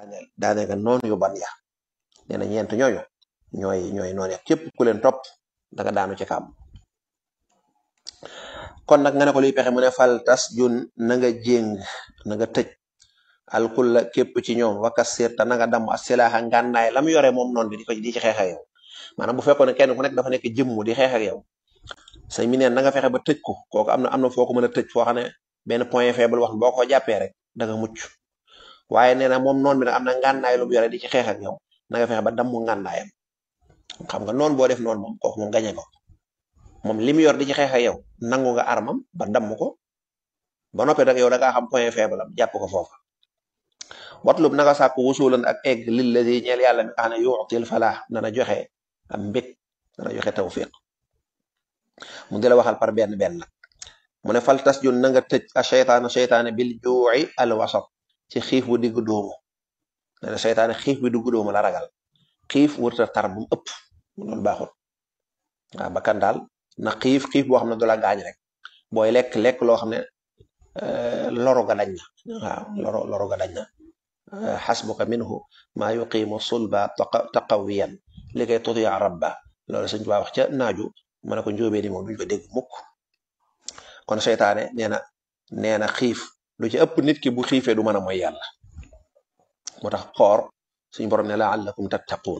daane nga noonu yu ban ya nee na ñeent ñooñu ñooy ñooy noonu ya képp ku leen topp da nga daanu ci kàmm kon nag nga ne ko luy pexe mu ne fal tas jun na nga jéng na nga tëj alkulla képp ci ñoom wakka sirta na nga damm asilaaxa ngànnaay lam yore moom noonu bi di ko di ci xeex ak yow maanaam bu fekkoon ne kenn ku nekk dafa nekk jëmm di xeex ak yow say mi neen na nga fexe ba tëj ko kooku am na am na foo ko mën a tëj foo xam ne benn point faible wax boo ko jàppee rek da nga mucc waaye nee na moom noonu bi nag am na ngànnaay lu mu yore di ci xeex ak yow na nga fexe ba damm ngànnaayam xam nga noonu boo def noonu moom kooku moom gañe ko moom li mu yor di ci xeex ak yow nangu nga armam ba damm ko ba noppee dag yow da ngaa xam point faible am jàpp ko foofa watlub na nga sàkk wusulan ak egg lilladi ñeel yàlla mi nga xam ne yuutil falaax dana joxe am mbég dana joxe tawfiq mu di la waxal par benn benn nag mu ne fal tas jun na nga tëj a cheytaana cheytaane bil juuci al wasat ci xiif bu digg doomu nee na cheytaane xiif bi digg doomu la ragal xiif wërta tar bu mu ëpp loolu baaxul waaw bakkan daal na xiif xiif boo xam ne du la gaañ rek booy lekk lekk loo xam ne loru ga dañ na waaw loru loru ga dañ na xasbuka minhu maa yuqimu sulba taqawiyan li koy tutia rabba loolu sëñ Tuubaa wax ca naaju ma ne ko njóobee di moom duñ ko dégg mukk kon seytaane nee na nee na xiif lu ci ëpp nit ki bu xiifee du mën a mooy yàlla moo tax xoor suñ borom ne laallakum tattaquun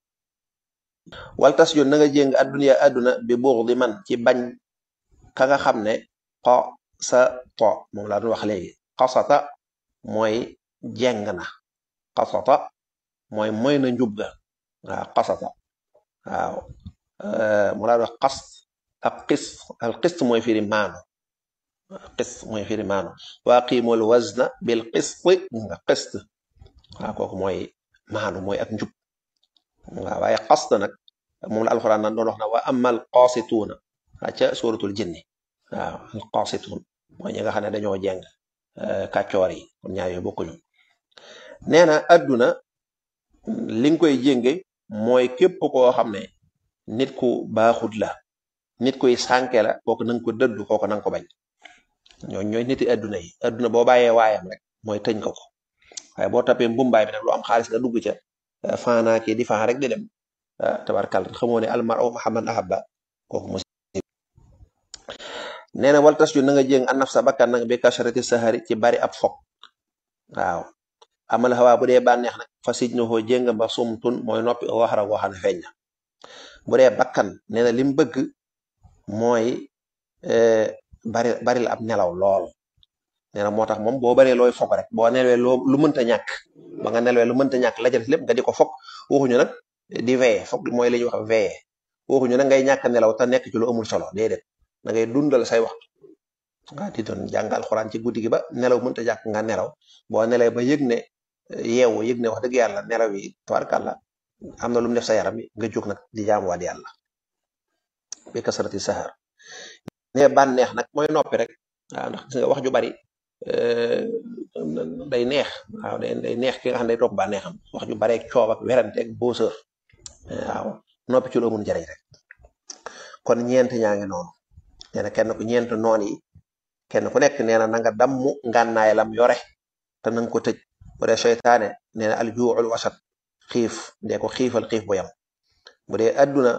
wal tas yoon na nga jéng adduna adduna bi buux di man ci bañ ka nga xam ne xo sa to moom laa doon wax léegi xasata mooy jeng na xasata mooy mooy na njub ga waaw xasata waaw mu laa wax xas ak xis al xist mooy firi maanu xist mooy firi maanu waa qiimul wazna bil xist nga xist waaw kooku mooy maanu mooy ak njub waaw waaye xast nag moom la alxuraan nan doon wax na wa amal qaasituuna ca suratul jinni waaw al qaasituun mooy ñi nga xam ne dañoo jeng kàccoor yi kon ñaar yooyu bokkuñu nee na adduna li nga koy jénge mooy képp koo xam ne nit ku baaxut la nit kuy sànke la kooku nanga ko dëddu kooku nanga ko bañ ñoo ñooy niti adduna yi adduna boo bàyyee waayam rek mooy tëñ ko ko waaye boo tapee mbumbaay bi nag lu am xaalis nga dugg ca faanaa kii di faan rek di dem tabarkal xamoo ne almar o mahamad ahabba kooku mu nee na wal tas ju na nga jéng an naf sa bakkan nag bi kasharati sahari ci bari ab fog waaw amal xawaa bu dee bànneex nag fa sij na xoo jéng ba sumtun mooy noppi waxara goo xam ne feeñ na bu dee bakkan nee na lim bëgg mooy bari bari la ab nelaw lool nee na moo tax moom boo baree looy fog rek boo nelwee loo lu mënta ñàkk ba nga nelwee lu mënta ñàkk la jël lépp nga di ko fog waxuñu nag di veye fog mooy li ñuy wax veye waxuñu nag ngay ñàkk nelaw te nekk ci lu amul solo déedéet da ngay dundal say waxtu nga di doon jàngal xuraan ci guddi gi ba nelaw mënta ñàkk nga nelaw boo nelee ba yëg ne yeewu yëg ne wax dëgg yàlla nelaw yi tabarkàlla am na lu mu def sa yaram bi nga jóg nag di jaamuwaat yàlla bi kasarati sahar ne bànneex nag mooy noppi rek waaw ndax gis nga wax ju bari day neex waaw day day neex ki nga xam ne day topp bànneexam wax ju bari ak coob ak werante ak booseur waaw noppi ci lu amul njariñ rek kon ñeent ñaa ngi noonu nee na kenn ku ñeent noon yi kenn ku nekk nee na na nga dammu ngànnaay lam yore te nanga ko tëj bu dee seytaane nee na aljuuxul wasat xiif ndee ko xiifal xiif bu yam bu dee adduna